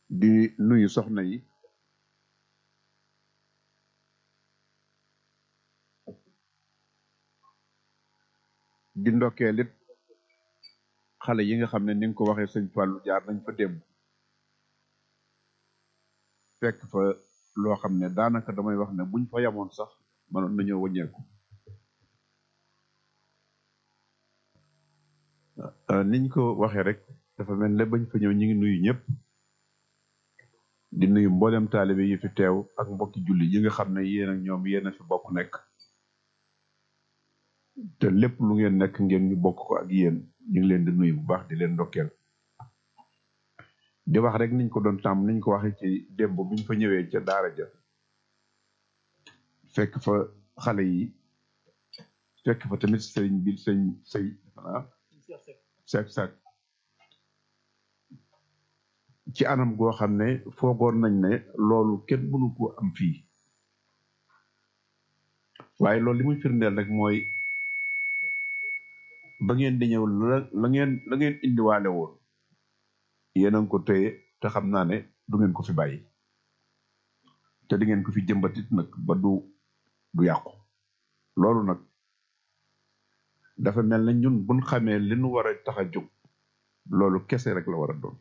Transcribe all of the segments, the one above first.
di nuyu soxna yi di ndokkeel it xale yi nga xam ne ni nga ko waxee sëñ Fallou jaar nañ fa démb fekk fa loo xam ne daanaka damay wax ne buñ fa yamoon sax mënoon nañoo wëññeeku Euh, niñ ko waxee rek dafa mel ne bañ fa ñëw ñu ngi nuyu ñëpp di nuyu mboolem taalibe yi fi teew ak mbokki julli yi nga xam ne yéen ak ñoom yéen a fi bokk nekk te lépp lu ngeen nekk ngeen ñu bokk ko ak yéen ñu ngi leen di nuyu bu baax di leen ndokkeel di wax rek niñ ko doon tàmm niñ ko waxee ci démb biñ fa ñëwee ca daara ja fekk fa xale yi fekk fa tamit sëriñ bi sëñ sëy ah sek sek ci anam goo xam ne foogoon nañ ne loolu kenn mënu ko am fii waaye loolu li muy firndeel rek mooy ba ngeen di ñëw la la ngeen la ngeen indiwaale woon yéen a ngi ko téye te xam naa ne du ngeen ko fi bàyyi te di ngeen ko fi jëmbatit nag ba du du yàqu loolu nag dafa mel ne ñun buñ xamee li nu war a tax a jóg loolu kese rek la war a doon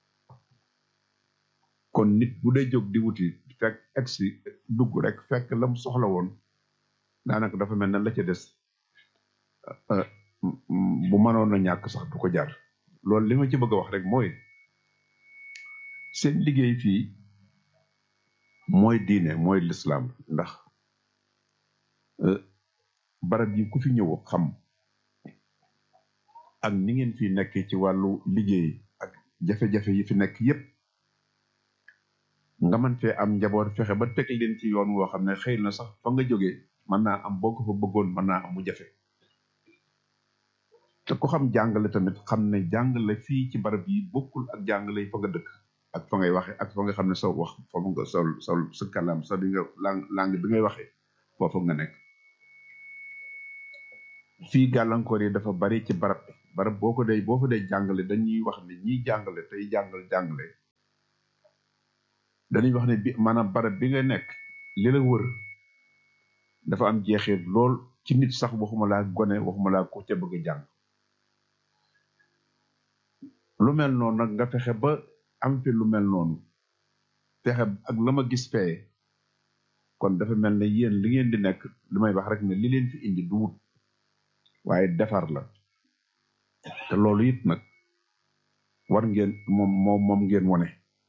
kon nit bu dee jóg di wuti fekk egsi dugg rek fekk la mu soxla woon daanaka dafa mel ne la ca des euh, m- m- bu mënoon a ñàkk sax du ko jar loolu li ma ci bëgg a wax rek mooy seen liggéey fii mooy diine mooy lislaam ndax euh, barab yi ku fi ñëw xam ak ni ngeen fi nekkee ci wàllu liggéey ak jafe-jafe yi fi nekk yépp nga mën fee am njaboot fexe ba teg leen ci yoon woo xam ne xëy na sax fa nga jógee mën naa am boo ko fa bëggoon mën naa am mu jafe te ku xam jàngale tamit xam ne jàngale fii ci barab yi bokkul ak jàngale fa nga dëkk ak fa ngay waxe ak fa nga xam ne sa wax foofu nga sol sol sa kalam sa bi nga lang langue bi ngay waxee foofu nga nekk fii gàllankoor yi dafa bari ci barab bi barab boo ko dee boo fa dee jàngale dañuy wax ne ñiy jàngale tey jàngal jàngale dañuy wax ne bi maanaam barab bi nga nekk li la wër dafa am jeexeet lool ci nit sax waxuma laa gone waxuma laa ko ca bëgg a jàng lu mel noonu nag nga fexe ba am fi lu mel noonu fexe ak la ma gis fee kon dafa mel ne yéen li ngeen di nekk li may wax rek ne li leen fi indi du wut waaye defar la te loolu it nag war ngeen moom moom moom ngeen wone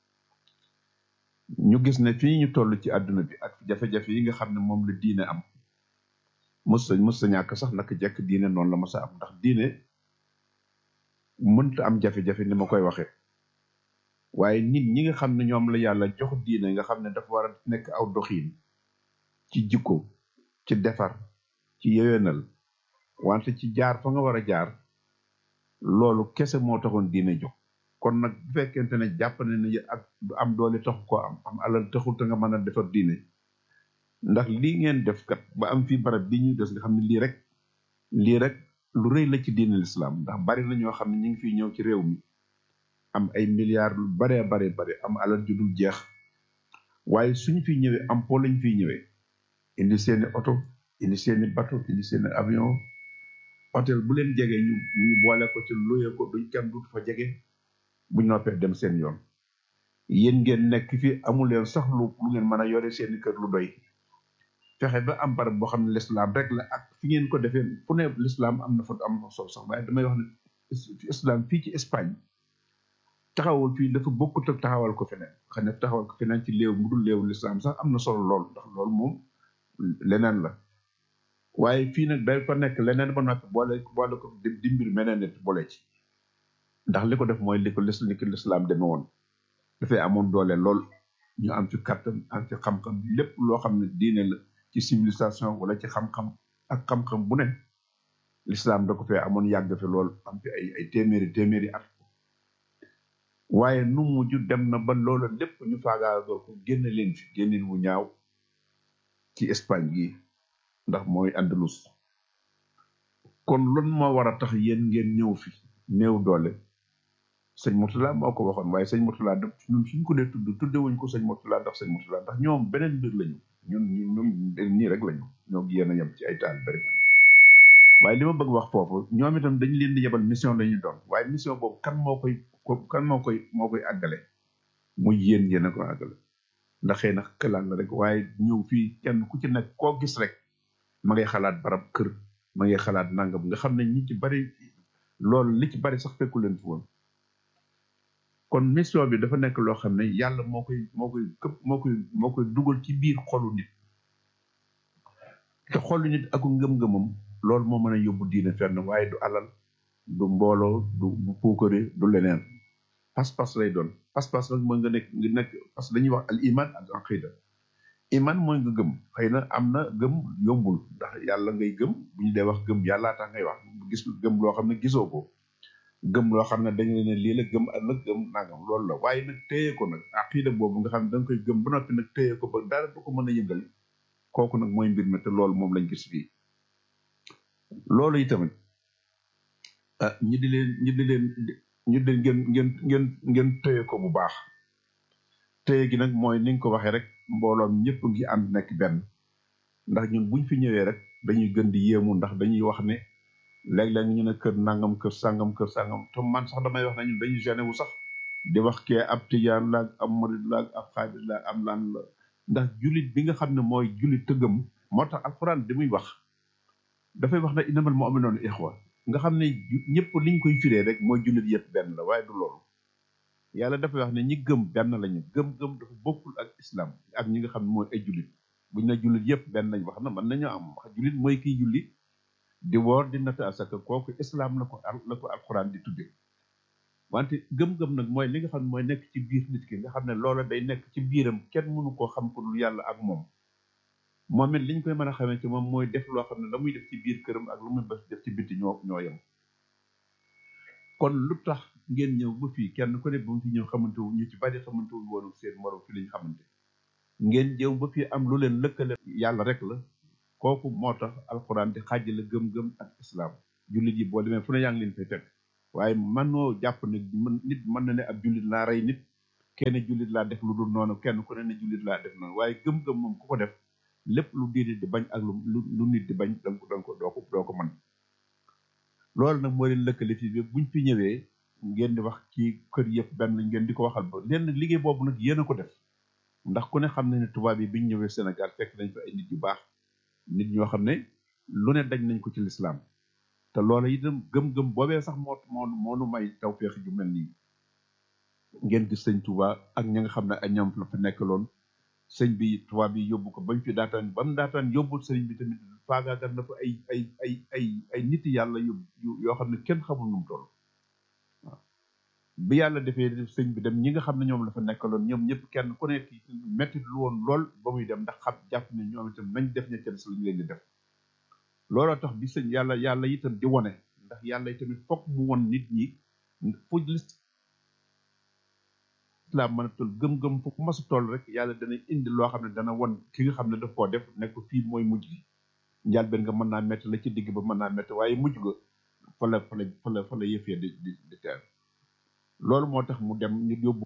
ñu gis ne fii ñu toll ci àdduna bi ak jafe-jafe yi nga xam ne moom la diine am mës sa mës sa ñàkk sax naka jekk diine noonu la mës a am ndax diine mënta am jafe-jafe ni ma koy waxe waaye nit ñi nga xam ne ñoom la yàlla jox diine nga xam ne dafa war a nekk aw doxiin ci jikko ci defar ci yewenal wante ci jaar fa nga war a jaar loolu kese moo taxoon diine jóg kon nag bu fekkente ne jàpp ne ne ak du am doole taxu ko am am alal taxul te nga mën a defar diine ndax lii ngeen def kat ba am fii barab bi ñu des nga xam ne lii rek lii rek lu rëy la ci diine l'islam ndax bari na ñoo xam ne ñu ngi fiy ñëw ci réew mi am ay milliards lu baree bare bare am alal ju dul jeex waaye suñu fiy ñëwee am po lañ fiy ñëwee indi seeni oto indi seeni bateau indi seeni avion hôtel bu leen jege ñu ñu boole ko ci luye ko duñ kenn dut fa jege bu noppee dem seen yoon yéen ngeen nekk fi amul leen sax lu lu ngeen mën a yore seeni kër lu doy fexe ba am barab boo xam ne l'islam rek la ak fi ngeen ko defee fu ne l'islam am na fa am na solo sax waaye damay wax ne islam fii ci Espagne taxawal fii dafa bokkut ak taxawal ko feneen xam ne taxawal ko feneen ci léew mu dul léewu l'islam sax am na solo lool ndax loolu moom leneen la waaye fii nag day fa nekk leneen ba noppi boole boole ko di di mbir meneen nit boole ci ndax li ko def mooy li ko lis li ko lislaam deme woon dafay amoon doole lool ñu am ci kattan am ci xam-xam lépp loo xam ne diine la ci civilisation wala ci xam-xam ak xam-xam bu ne lislaam da ko fee amoon yàgg fi lool am fi ay ay téeméeri téeméeri at waaye nu mujj dem na ba loola lépp ñu faagaagal ko génn leen fi génnin wu ñaaw ci Espagne gi ndax mooy Andalus kon lan moo war a tax yéen ngeen ñëw fi néew doole sëñ Murtala moo ko waxoon waaye sëñ Murtala daf ñun suñ ko dee tudd tuddewuñ ko sëñ Murtala ndax sëñ Murtala ndax ñoom beneen mbir lañu ñun ñun ñun nii rek lañu ñoo yéen a yem ci ay taal bari waaye li ma bëgg wax foofu ñoom itam dañ leen di yebal mission la ñu doon waaye mission boobu kan moo koy kan moo koy moo koy àggale muy yéen yéen a ko àggale ndax xëy na këlaan la rek waaye ñëw fii kenn ku ci nekk koo gis rek ma ngay xalaat barab kër ma ngay xalaat nangam nga xam ne ñi ci bari loolu li ci bari sax fekku leen fi woon kon mission bi dafa nekk loo xam ne yàlla moo koy moo koy këpp moo koy moo koy dugal ci biir xolu nit te xolu nit ak ngëm-ngëmam loolu moo mën a yóbbu diine fenn waaye du alal du mbooloo du du puukare du leneen pas-pas lay doon pas-pas nag mooy nga nekk nga nekk parce que dañuy wax al iman ak aqida iman mooy nga gëm xëy na am na gëm yombul ndax yàlla ngay gëm bu ñu dee wax gëm yàllaa tax ngay wax gis gëm loo xam ne gisoo ko gëm loo xam ne dañu ne lii la gëm ak nag gëm nangam loolu la waaye nag téye ko nag aqida boobu nga xam ne da nga koy gëm ba noppi nag téye ko ba dara du ko mën a yëngal kooku nag mooy mbir mi te loolu moom lañ gis fii loolu itamit ah ñi di leen ñi di leen ñu di ngeen ngeen ngeen ngeen téye ko bu baax téye gi nag mooy ni nga ko waxee rek mbooloom ñëpp ngi ànd nekk benn ndax ñun buñ fi ñëwee rek dañuy gën di yéemu ndax dañuy wax ne léeg-léeg ñu ne kër nangam kër sangam kër sangam te man sax damay wax ne ñun dañuy gêné wu sax di wax kee ab tijaan la ak ab murid la ak ab xaadir la am laan la ndax julit bi nga xam ne mooy julit tëggam moo tax alxuraan di muy wax dafay wax ne innamal mu'minuuna ixwa nga xam ne ñëpp liñ koy firee rek mooy jullit yëpp benn la waaye du loolu yàlla dafay wax ne ñi gëm benn lañu gëm-gëm dafa bokkul ak islam ak ñi nga xam ne mooy ay jullit buñ ne jullit yëpp benn lañ wax na mën nañoo am wax jullit mooy kiy julli di woor di natt asaka kooku islam la ko la ko alxuraan di tudde wante gëm-gëm nag mooy li nga xam ne mooy nekk ci biir nit ki nga xam ne loola day nekk ci biiram kenn mënu koo xam ko dul yàlla ak moom moom it liñ koy mën a xamee ci moom mooy def loo xam ne la muy def ci biir këram ak lu muy def ci bitti ñoo ñoo yem kon lu tax ngeen ñëw ba fii kenn ku ne ba mu fi ñëw xamante wu ñu ci bari xamante wu woon seen morom fi lañ xamante ngeen jëw ba fii am lu leen lëkkale yàlla rek la kooku moo tax alxuraan di xaajale gëm-gëm ak islam jullit yi boo demee fu ne yaa ngi leen fay teg waaye mënoo jàpp ne nit mën na ne ab jullit laa rey nit kenn jullit laa def lu dul noonu kenn ku ne ne jullit laa def noonu waaye gëm-gëm moom ku ko def lépp lu diine di bañ ak lu lu nit di bañ danga ko danga ko doo ko doo ko mën loolu nag moo leen lëkkale fii bi buñ fi ñëwee ngeen di wax ci kër yëpp benn lañ ngeen di ko waxal ba leen nag liggéey boobu nag yéen a ko def ndax ku ne xam ne ne tubaab yi biñ ñëwee Sénégal fekk nañ fa ay nit yu baax nit ñoo xam ne lu ne dañ nañ ko ci lislaam te loola itam gëm-gëm boobee sax moo moo moo nu may tawféex ju mel nii ngeen gis sëñ Touba ak ña nga xam ne ay ñoom la fa nekkaloon sëñ bi tubaab bi yóbbu ko bañ fi daataan ba mu daataan yóbbul sëñ bi tamit faagaagal na fa ay ay ay ay ay nit yàlla yu yoo xam ne kenn xamul nu mu toll waaw bi yàlla defee sëñ bi dem ñi nga xam ne ñoom la fa nekkaloon ñoom ñëpp kenn ku nekk metti lu woon lool ba muy dem ndax xam jàpp ne ñoom itam nañ def ña ca des lañ leen di def looloo tax bi sëñ yàlla yàlla itam di wone ndax yàlla tamit fokk mu won nit ñi fu islam mën a toll gëm-gëm fu mas a toll rek yàlla dana indi loo xam ne dana won ki nga xam ne daf koo def nekk fii mooy mujj gi njàlbeen nga mën naa métti la ci digg ba mën naa métti waaye mujj ga fa la fa la fa la fa la yëf ya di di di teer loolu moo tax mu dem ñu yóbbu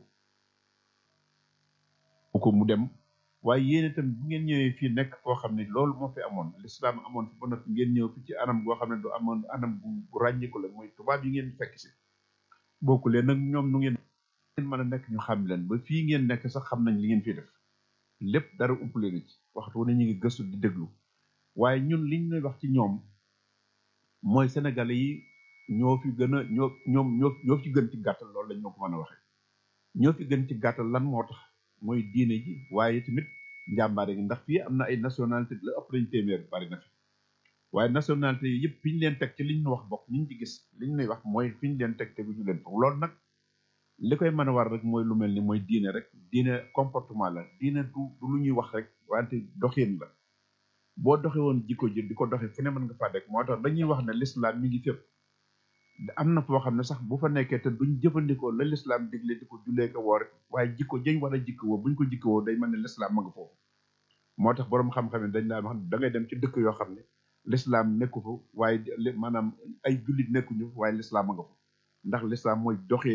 ko mu dem waaye yéen itam bu ngeen ñëwee fii nekk koo xam ne loolu moo fi amoon lislaam amoon fi ba noppi ngeen ñëw fi ci anam goo xam ne du amoon anam bu bu ràññiku la mooy tubaab yi ngeen fekk si bokku leen nag ñoom nu ngeen ngeen mën a nekk ñu xam leen ba fii ngeen nekk sax xam nañ li ngeen fi def lépp dara upp leen ci waxtu wu ne ñu ngi gëstu di déglu waaye ñun liñ lay wax ci ñoom mooy sénégalais yi ñoo fi gën a ñoo ñoom ñoo ñoo fi gën ci gàttal loolu lañ ñoo ko mën a waxee ñoo fi gën ci gàttal lan moo tax mooy diine ji waaye tamit njàmbaare gi ndax fii am na ay nationalité la ëpp nañ téeméer bari na fi waaye nationalité yi yëpp fi ñu leen teg ci liñ ñu wax bokk ñu ci gis liñ lay wax mooy fi ñu leen teg teguñu leen foofu loolu nag li koy mën a war rek mooy lu mel ni mooy diine rek diine comportement la diine du du lu ñuy wax rek wante doxin la boo doxe woon jikko ji di ko doxe fu ne mën nga faa dek moo tax dañuy wax ne l'islam mi ngi fépp am na foo xam ne sax bu fa nekkee te duñ jëfandikoo la l'islam digle di ko jullee ko woor waaye jikko jëñ wala jikko woo buñ ko jikko woo day mel ne l'islam ma nga foofu moo tax boroom xam-xam ne dañ daan wax da ngay dem ci dëkk yoo xam ne l'islam nekku fa waaye maanaam ay jullit nekkuñu waaye l'islam ma nga fa ndax l'islam mooy doxin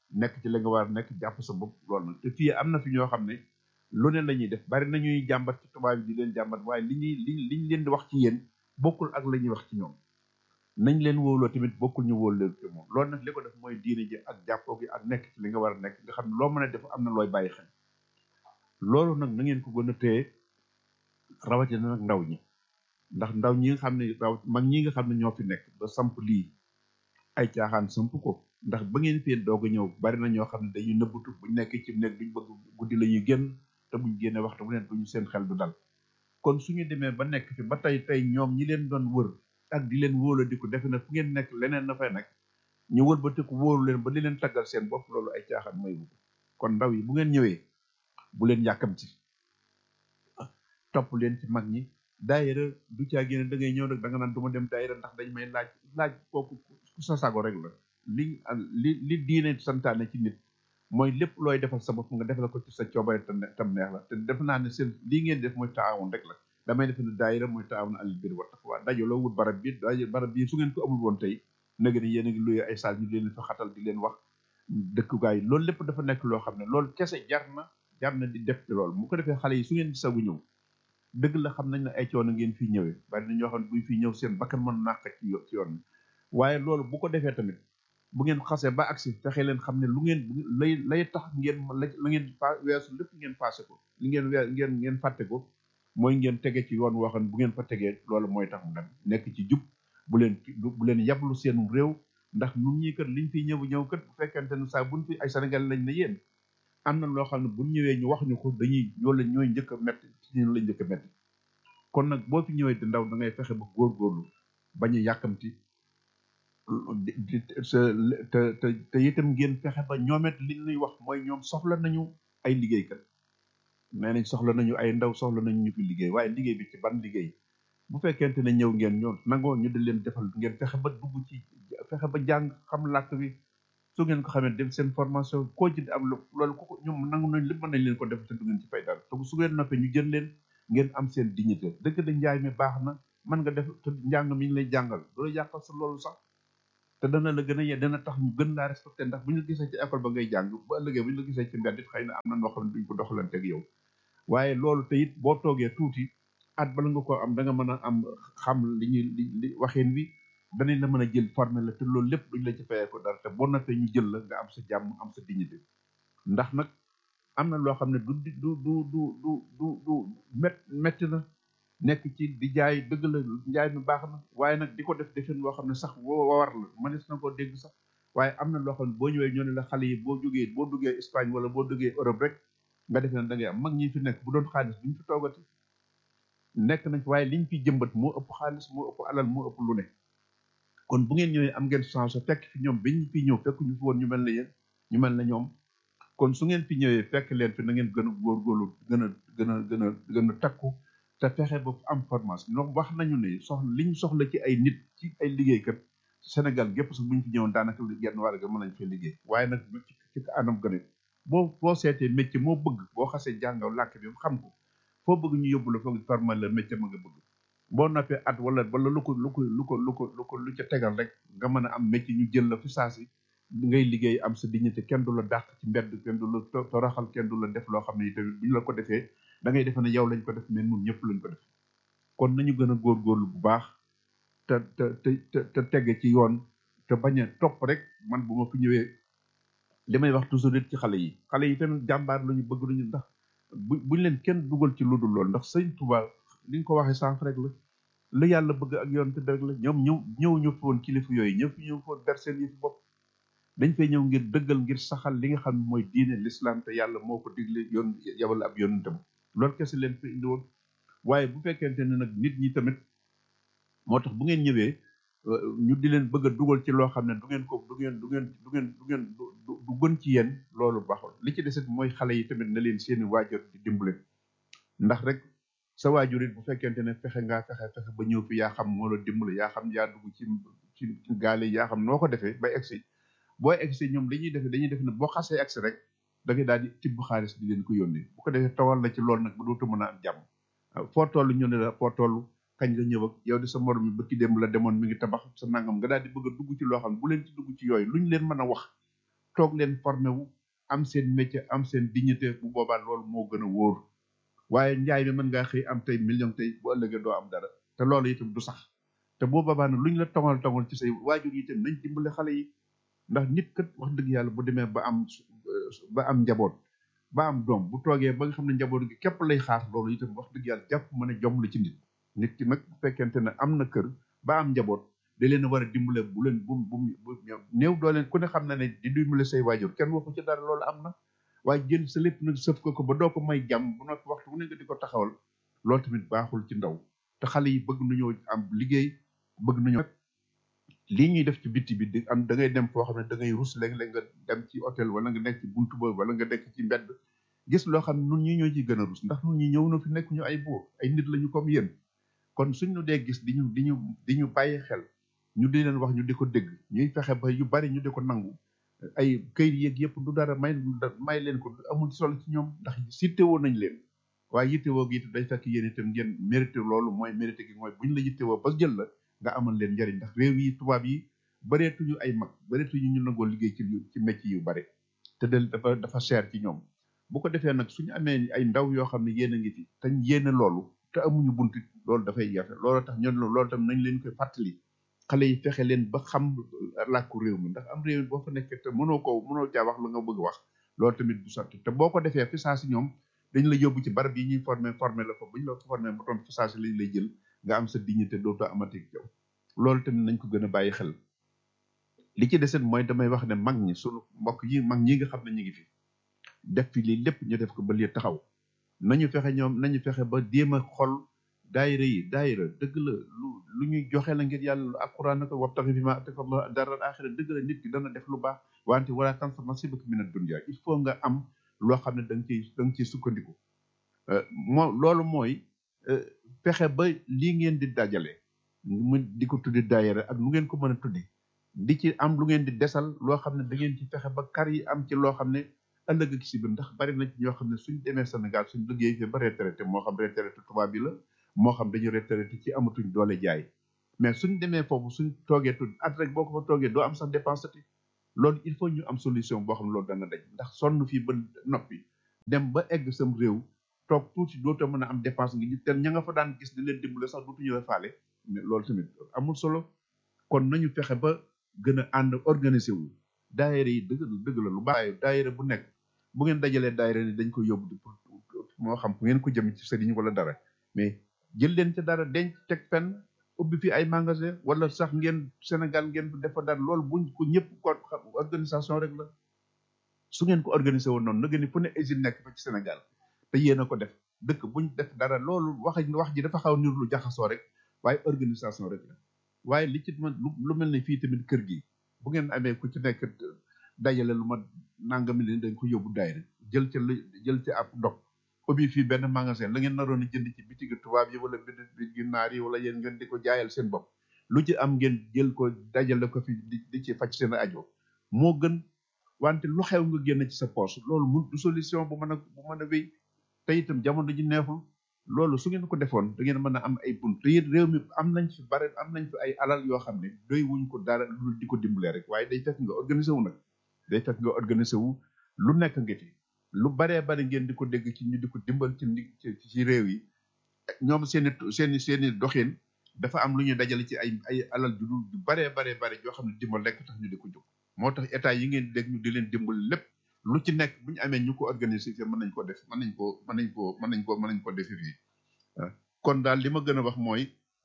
nekk ci la nga war a nekk jàpp sa bopp loolu nag te fii am na fi ñoo xam ne lu ne la ñuy def bari na ñuy jàmbat ci tubaab yi di leen jàmbat waaye li ñuy li liñ leen di wax ci yéen bokkul ak la ñuy wax ci ñoom nañ leen wóoloo tamit bokkul ñu wóol leen ci moom loolu nag li ko def mooy diine ji ak jàppoo gi ak nekk ci li nga war a nekk nga xam ne loo mën a def am na looy bàyyi xel loolu nag na ngeen ko gën a téye rawatina nag ndaw ñi ndax ndaw ñi nga xam ne raw mag ñi nga xam ne ñoo fi nekk ba samp lii ay caaxaan samp ko ndax ba ngeen fee doog a ñëw bari na ñoo xam ne dañuy nëbbatu buñ nekk ci nekk duñ bëgg guddi la ñuy génn te buñ génne waxtu bu ne duñu seen xel du dal kon suñu demee ba nekk fi ba tey tey ñoom ñi leen doon wër ak di leen wóola di ko defe na fu ngeen nekk leneen na fay nekk ñu wër ba tëkk wóoru leen ba di leen taggal seen bopp loolu ay caaxaan mooy bu kon ndaw yi bu ngeen ñëwee bu leen yàkkamti topp leen ci mag ñi daayira du caa génne da ngay ñëw nag da nga naan du ma dem daayira ndax dañ may laaj laaj kooku ku sa sago rek la li li li diine santaane ci nit mooy lépp looy defal sa bopp nga defal ko ci sa coobare te tam neex la te def naa ne seen lii ngeen def mooy taawun rek la damay defe ne daayira mooy taawun alal bir wa taqwa dajaloo wut barab bi daje barab bi su ngeen ko amul woon tey nag ni yéen a ngi luye ay saal ñu leen fa xatal di leen wax dëkkugaay loolu lépp dafa nekk loo xam ne loolu kese jar na jar na di def ci loolu mu ko defee xale yi su ngeen di sagu ñëw dëgg la xam nañ ne ay coono ngeen fii ñëwee bari na ñoo xam ne buñ fii ñëw seen bakkan mën nàq ci ci yoon bi waaye loolu bu ko defee tamit bu ngeen xasee ba agsi fexe leen xam ne lu ngeen lay lay tax ngeen la ngeen fa weesu lépp ngeen passé ko li ngeen wee ngeen ngeen fàtte ko mooy ngeen tege ci yoon woo xam ne bu ngeen fa tegee loolu mooy tax mu dem nekk ci jub bu leen bu leen yablu seen réew ndax nun ñii kat liñ fiy ñëw ñëw kat bu fekkente ne saa buñ fi ay Sénégal lañ ne yéen am na loo xam ne buñ ñëwee ñu wax ñu ko dañuy ñoo la ñooy njëkk a metti ci ñun lañ njëkk a metti kon nag boo fi ñëwee di ndaw da ngay fexe ba góorgóorlu bañ a yàkkamti te te te itam ngeen fexe ba ñoomet li ñuy wax mooy ñoom soxla nañu ay liggéeykat nee nañ soxla nañu ay ndaw soxla nañu ñu fi liggéey waaye liggéey bi ci ban liggéey bu fekkente ne ñëw ngeen ñoom nangoo ñu di leen defal ngeen fexe ba dugg ci fexe ba jàng xam làkk bi su ngeen ko xamee dem seen formation koo ci am loolu ko ñoom nangu nañ lépp mën nañ leen ko def te du ngeen ci fay dara te su ngeen noppee ñu jël leen ngeen am seen dignité dëgg da njaay mi baax na mën nga def te njàng mi ñu lay jàngal du la yàqal sa loolu sax te dana la gën a yee dana tax ñu gën laa respecté ndax bu ñu la gisee ci école ba ngay jàng bu ëllëgee bu ñu la gisee ci mbedd it xëy na am na noo xam ne duñ ko doxalanteeg yow waaye loolu te it boo toogee tuuti at bala nga ko am da nga mën a am xam li ñuy li li waxeen wi danañ la mën a jël formé la te loolu lépp duñ la ci fayee ko dara te boo noppee ñu jël la nga am sa jàmm am sa dignité ndax nag am na loo xam ne du du du du du du du mét métti na nekk ci di jaay dëgg la njaay mi baax na waaye nag di ko def defin loo xam ne sax woo war la mënees na koo dégg sax waaye am na loo xam ne boo ñëwee ñoo ne la xale yi boo jógee boo duggee Espagne wala boo duggee Europe rek nga defee ne da ngay am mag ñi fi nekk bu doon xaalis duñ fi toogati nekk nañ waaye liñ fi jëmbat moo ëpp xaalis moo ëpp alal moo ëpp lu ne kon bu ngeen ñëwee am ngeen chance fekk fi ñoom biñ fi ñëw fekk ñu fi woon ñu mel ne yéen ñu mel ne ñoom kon su ngeen fi ñëwee fekk leen fi na ngeen gën a góorgóorlu gën a gën a gën a gën a takku te fexe ba am formation donc wax nañu ne soxla liñ soxla ci ay nit ci ay liggéeykat Sénégal gépp sax buñ fi ñëwoon daanaka genn wàll ga mën nañ fee liggéey waaye nag ci ci anam gën a boo boo seetee métier moo bëgg boo xasee jàngaw làkk bi xam ko foo bëgg ñu yóbbu la foog former le métier ma nga bëgg boo noppee at wala wala lu ko lu ko lu ko lu ko lu ko lu ca tegal rek nga mën a am métier ñu jël la fi saasi ngay liggéey am sa dignité kenn du la dàq ci mbedd kenn du la toroxal kenn du la def loo xam ne tamit bu ñu la ko defee da ngay defe ne yow lañ ko def mais nun ñëpp lañ ko def kon nañu gën a góorgóorlu bu baax te te te te tegge ci yoon te bañ a topp rek man bu ma fi ñëwee li may wax toujours it ci xale yi xale yi tamit jàmbaar lu ñu bëgg lu ñu ndax bu buñ leen kenn dugal ci lu dul lool ndax sëñ Tuubaa li nga ko waxee sànq rek la la yàlla bëgg ak yoon te rek la ñoom ñëw ñëw ñu fi woon kilifa yooyu ñëw fi ñëw foon ber seen yi fi bopp dañ fay ñëw ngir dëggal ngir saxal li nga xam ne mooy diine l'islam te yàlla moo ko digle yoon yabal ab yonentam loolu kese leen fi indi woon waaye bu fekkente ne nag nit ñi tamit moo tax bu ngeen ñëwee ñu di leen bëgg a dugal ci loo xam ne du ngeen ko du ngeen du ngeen du ngeen du ngeen du gën ci yéen loolu baaxul li ci desit mooy xale yi tamit na leen seeni waajur di dimbale ndax rek sa waajur it bu fekkente ne fexe ngaa fexe fexe ba ñëw fi yaa xam moo la dimbale yaa xam yaa dugg ci ci ci gaale yaa xam noo ko defee bay egsi booy egsi ñoom li ñuy defee dañuy def ne boo xasee egsi rek da ngay daal di tibb xaalis di leen ko yónnee bu ko defee tawal la ci loolu nag ba dootu mën a am jàmm foo toll ñu ne la foo toll kañ nga ñëw ak yow di sa morom mi bëkki dem la demoon mi ngi tabax sa nangam nga daal di bëgg a dugg ci loo xam ne bu leen ci dugg ci yooyu luñ leen mën a wax toog leen formé wu am seen métier am seen dignité bu boobaa loolu moo gën a wóor waaye njaay mi mën ngaa xëy am tey million tey bu ëllëgee doo am dara te loolu itam du sax te boo boobaa nag lu ñu la tongal tongal ci say waajur yi itam nañ dimbale xale yi ndax nit kat wax dëgg yàlla bu demee ba am ba am njaboot ba am doom bu toogee ba nga xam ne njaboot gi képp lay xaar loolu itam wax dëgg yàlla jàpp mën a jom la ci nit nit ki nag bu fekkente ne am na kër ba am njaboot da leen a war a dimbale bu leen bu bu bu néew doo leen ku ne xam na ne di dimbale say waajur kenn waxu ci dara loolu am na waaye jël sa lépp nag sëf ko ko ba doo ko may jàmm bu noppi waxtu bu ne nga di ko taxawal loolu tamit baaxul ci ndaw te xale yi bëgg nañoo am liggéey bëgg nañoo lii ñuy def ci bitti bi di am da ngay dem foo xam ne da ngay rus léeg-léeg nga dem ci hôtel wala nga nekk ci buntu ba wala nga nekk ci mbedd gis loo xam ne nun ñi ñoo ciy gën a rus ndax nun ñi ñëw na fi nekk ñu ay buur ay nit lañu comme yéen kon suñu dee gis di ñu di ñu di ñu bàyyi xel ñu di leen wax ñu di ko dégg ñuy fexe ba yu bari ñu di ko nangu ay këyit yeeg yëpp du dara may may leen ko amul solo ci ñoom ndax sittewoo nañ leen waaye yittewoo gi it day fekk yéen itam ngeen mérité loolu mooy mérité gi mooy buñ la yittewoo ba jël la nga amal leen njariñ ndax réew yi tubaab yi bareetuñu ay mag bareetuñu ñu nangoo liggéey ci ci métier yu bare te del dafa dafa cher ci ñoom bu ko defee nag suñu amee ay ndaw yoo xam ne yéen a ngi fi te yéene loolu te amuñu buntu loolu dafay jafe loolu tax ñun loolu tam nañ leen koy fàttali xale yi fexe leen ba xam làkku réew mi ndax am réew mi boo fa nekkee te mënoo ko mënoo caa wax la nga bëgg wax loolu tamit du sotti te boo ko defee fi saa si ñoom dañ la yóbbu ci barab yi ñuy formé formé la fa bu ñu la formé ba toon fi saa si lañ lay jël nga am sa dignité dootoo amati yow loolu tamit nañ ko gën a bàyyi xel li ci deset mooy damay wax ne mag ñi sunu mbokk yi mag ñi nga xam ne ñu ngi fi def fi lii lépp ñu def ko ba lii taxaw nañu fexe ñoom nañu fexe ba jéem a xol daayira yi daayira dëgg la lu lu ñuy joxe la ngir yàlla lu alquran ko wabtaxi fi ma ataka Allah daral axira dëgg la nit ki dana def lu baax wante wala tansa nasibaka mina dunya il faut nga am loo xam ne da nga ciy da nga ciy sukkandiku moo loolu mooy fexe ba lii ngeen di dajale mu di ko tuddi daayira ak lu ngeen ko mën a tuddi di ci am lu ngeen di desal loo xam ne da ngeen ci fexe ba kar yi am ci loo xam ne ëllëg ak si biir ndax bari na ci ñoo xam ne suñ demee Sénégal suñ liggéey fi ba retraité moo xam retraité tubaab bi la moo xam dañu retraité ci amatuñ doole jaay mais suñ demee foofu suñ toogee tudd at rek boo ko fa toogee doo am sax dépense ti loolu il faut ñu am solution boo xam ne loolu dana daj ndax sonn fii ba noppi dem ba egg sam réew toog tuuti dootoo mën a am dépense ngi ñu te ña nga fa daan gis di leen dimbale sax dootu ñëwee faale mais loolu tamit amul solo kon nañu fexe ba gën a ànd organiser wu daayira yi dëgg dëgg la lu baax daayira bu nekk bu ngeen dajalee daayira ni dañ ko yóbbu di moo xam fu ngeen ko jëm ci sëriñ wala dara mais jël leen ca dara denc teg fenn ubbi fi ay magasin wala sax ngeen Sénégal ngeen defa dara loolu buñ ko ñëpp ko organisation rek la su ngeen ko organiser woon noonu na ngeen ni fu ne usine nekk fa ci Sénégal te yéen a ko def dëkk buñ def dara loolu wax wax ji dafa xaw niru lu jaxasoo rek waaye organisation rek la waaye li ci man lu mel ne fii tamit kër gi bu ngeen amee ku ci nekk dajale lu ma nangami leen dañ ko yóbbu daayira jël ca jël ca ab dog ubbi fii benn magasin la ngeen naroon a jënd ci bitigi tubaab yi wala bitigi naar yi wala yéen ngeen di ko jaayal seen bopp lu ci am ngeen jël ko dajale ko fi di ci faj seen ajo moo gën wante lu xew nga génn ci sa poche loolu mun du solution bu mën a bu mën a wéy te itam jamono ji neexul loolu su ngeen ko defoon da ngeen mën a am ay bunt te it réew mi am nañ fi bare am nañ fi ay alal yoo xam ne doy wuñ ko dara lu di ko dimbalee rek waaye day fekk nga organisé wu nag day fekk nga organisé wu lu nekk nga fi lu baree bari ngeen di ko dégg ci ñu di ko dimbal ci ci réew yi ñoom seeni seeni seeni doxin dafa am lu ñuy dajale ci ay ay alal ju dul ju baree baree bari yoo xam ne dimbal lekk tax ñu di ko jóg moo tax état yi ngeen dégg ñu di leen dimbal lépp lu ci nekk bu ñu amee ñu ko organiser fii mën nañ ko def mën nañ ko mën nañ ko mën nañ ko mën nañ ko defe fii kon daal li ma gën a wax mooy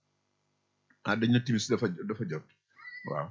ah dañ na timis dafa dafa jot waaw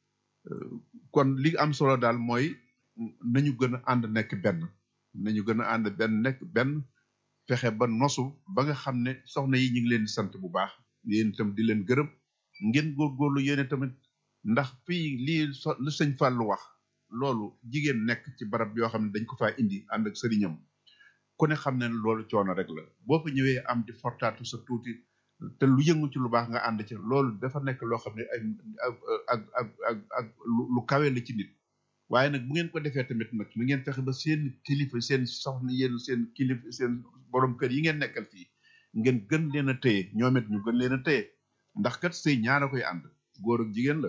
kon li am solo daal mooy nañu gën a ànd nekk benn nañu gën a ànd benn nekk benn fexe ba nosu ba nga xam ne soxna yi ñu ngi leen di sant bu baax yéen itam di leen gërëm ngeen góorgóorlu yéen tamit ndax fii lii so lu sëñ Fallou wax loolu jigéen nekk ci barab yoo xam ne dañ ko faa indi ànd ak sëriñam ku ne xam ne loolu coono rek la boo fa ñëwee am di fortaatu sa tuuti te lu yëngu ci lu baax nga ànd ci loolu dafa nekk loo xam ne ay ak ak ak ak ak lu kawe la ci nit waaye nag bu ngeen ko defee tamit nag mu ngeen fexe ba seen kilifa seen soxna yéen seen kilifa seen borom kër yi ngeen nekkal fii ngeen gën leen a téye ñoom it ñu gën leen a téye ndax kat sëy ñaara koy ànd góor ak jigéen la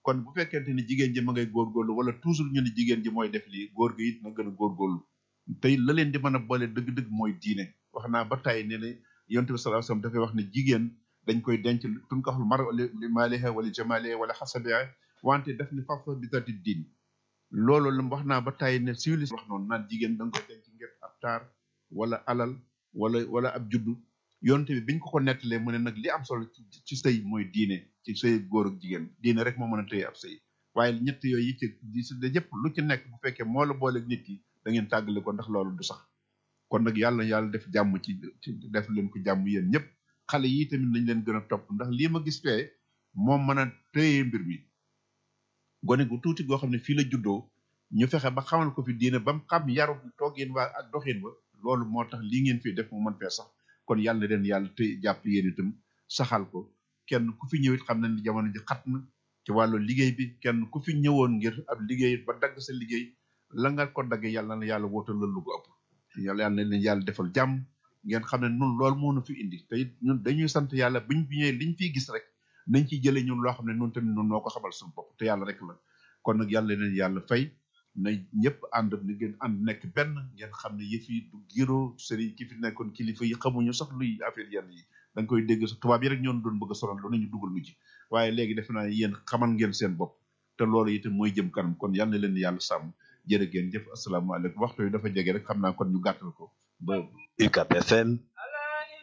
kon bu fekkente ni jigéen ji ma ngay góorgóorlu wala toujours ñu ne jigéen ji mooy def lii góor gi it na gën a góorgóorlu tey la leen di mën a boole dëgg-dëgg mooy diine wax naa ba tey ne ne yonte bi sallallahu alayhi wasallam dafay wax ne jigéen dañ koy denc tun ko xul mar li maaliha wala jamaaliha wala xasabiha wante def ni fafa bi tati diin loolu la wax naa ba tey ne civilis wax noonu naan jigéen da nga koy denc ngir ab taar wala alal wala wala ab juddu yonte bi biñ ko ko nettalee mu ne nag li am solo ci ci sëy mooy diine ci sëy góor ak jigéen diine rek moo mën a tëye ab sëy waaye ñett yooyu yi ci di si da yëpp lu ci nekk bu fekkee moo la booleeg nit ki da ngeen tàggale ko ndax loolu du sax kon nag yàlla yàlla def jàmm ci ci def leen ko jàmm yéen ñëpp xale yi tamit nañ leen gën a topp ndax lii ma gis fee moom mën a tëye mbir mi gone gu tuuti goo xam ne fii la juddoo ñu fexe ba xamal ko fi diine ba mu xam yaru toogin waa ak doxin ba loolu moo tax lii ngeen fii def mu mën fee sax kon yàlla na leen yàlla te jàpp yéen itam saxal ko kenn ku fi ñëwit xam na ni jamono ji xat na ci wàllu liggéey bi kenn ku fi ñëwoon ngir ab liggéey ba dagg sa liggéey la nga ko daggee yàlla na yàlla wóotal la lu ko ëpp yàlla yàlla na leen yàlla defal jàmm ngeen xam ne nun loolu moo nu fi indi te it ñun dañuy sant yàlla buñ fi ñëwee liñ fiy gis rek nañ ciy jëlee ñun loo xam ne nun tamit nun noo ko xamal suñu bopp te yàlla rek la kon nag yàlla leen yàlla fay na ñëpp ànd ni ngeen ànd nekk benn ngeen xam ne yëf yi du giro sëriñ ki fi nekkoon kilifa yi xamuñu sax luy affaire yenn yi da nga koy dégg sax tubaab yi rek ñoon doon bëgg a sonal lu nañu dugal lu ci waaye léegi defe naa yéen xamal ngeen seen bopp te loolu itam mooy jëm kanam kon yal na leen yàlla sàmm jërë ngeen jëf asalaamaaleykum waxtu yi dafa jege rek xam naa kon ñu gàttal ko ba UCAB FM